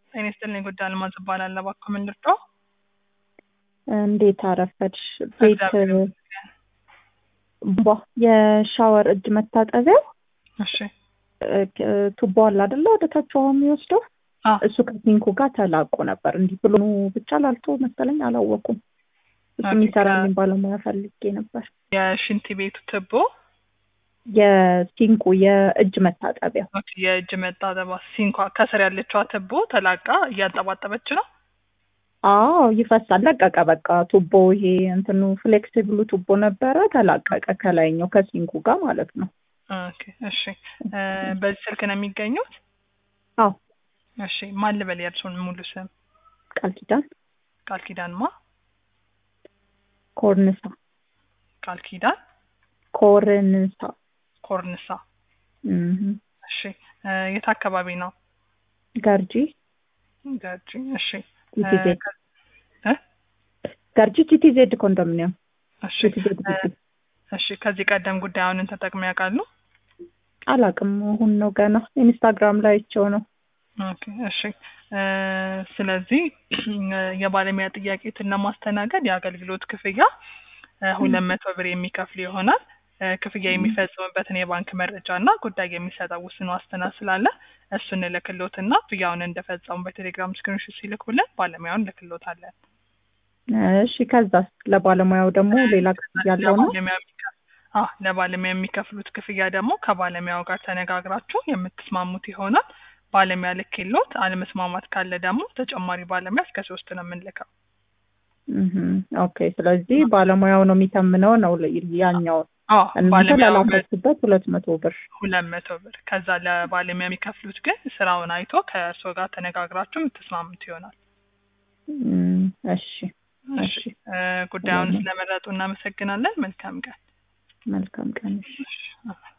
ጤና ይስጥልኝ ጉዳይ አልማዝ እባላለሁ። እባክዎ ምን ልርዳዎ? እንዴት አረፈድሽ? ቤት እግዚአብሔር ይመስገን። ቧ የሻወር እጅ መታጠቢያው እሺ እ፣ ቱቦ አለ አይደለ? ወደ ታች ውሃ የሚወስደው አ እሱ ከሲንኩ ጋር ተላቆ ነበር። እንዲህ ብሎ ብቻ ላልቶ መሰለኝ አላወኩም። እሱ ኦኬ፣ የሚሰራልኝ ባለሙያ ፈልጌ ነበር። የሽንት ቤቱ ትቦ የሲንኩ የእጅ መታጠቢያ ኦኬ፣ የእጅ መጣጠባ ሲንኳ ከስር ያለችዋ ትቦ ተላቃ እያንጠባጠበች ነው። አዎ ይፈሳል። ለቀቀ በቃ ቱቦ ይሄ እንትኑ ፍሌክሲብሉ ቱቦ ነበረ ተላቀቀ፣ ከላይኛው ከሲንኩ ጋር ማለት ነው። ኦኬ፣ እሺ እ፣ በዚህ ስልክ ነው የሚገኙት? አዎ እሺ ማን ልበል የእርሱን ሙሉ ስም? ቃል ኪዳን ቃል ኪዳን ማ? ኮርንሳ ቃል ኪዳን ኮርንሳ ኮርንሳ። እህ እሺ እ፣ የት አካባቢ ነው? ገርጂ ገርጂ። እሺ እ፣ ቲቲዜድ ከ- እ? ገርጂ ቲቲዜድ ኮንዶሚኒየም እሺ ቲቲዜድ እ፣ ግቢ እሺ ከዚህ ቀደም ጉዳዩን ተጠቅመው ያውቃሉ? አላውቅም። አሁን ነው ገና ኢንስታግራም ላይ አይቼው ነው። ኦኬ እሺ እ፣ ስለዚህ የባለሙያ ጥያቄትን ለማስተናገድ የአገልግሎት ክፍያ እ፣ ሁለት መቶ ብር የሚከፍል ይሆናል። እ፣ ክፍያ የሚፈጽምበትን የባንክ መረጃ እና ጉዳይ የሚሰጠው ውስን ዋስትና ስላለ እሱን እልክሎትና ክፍያውን እንደፈጸሙ በቴሌግራም ስክሪንሾት ሲልኩልን ባለሙያውን እልክሎታለን። እሺ ከዛስ ለባለሙያው ደግሞ ሌላ ክፍያ ያለው ነው? ለባለሙያ የሚከ- አዎ ለባለሙያ የሚከፍሉት ክፍያ ደግሞ ከባለሙያው ጋር ተነጋግራችሁ የምትስማሙት ይሆናል። ባለሙያ ልኬሎት አለመስማማት ካለ ደግሞ ተጨማሪ ባለሙያ እስከ ሶስት ነው የምንልከው። እህ ኦኬ። ስለዚህ ባለሙያው ነው የሚተምነው ነው ል- ያኛው አዎ እናንተ ባለሙያው ላላካችሁበት ሁለት መቶ ብር ሁለት መቶ ብር ከዛ ለባለሙያ የሚከፍሉት ግን ስራውን አይቶ ከእርስዎ ጋር ተነጋግራችሁ የምትስማሙት ይሆናል። እም፣ እሺ እሺ እሺ እ፣ ጉዳዩን ሰላም። ስለመረጡ እናመሰግናለን። መልካም ቀን። መልካም ቀን። እሺ እሺ።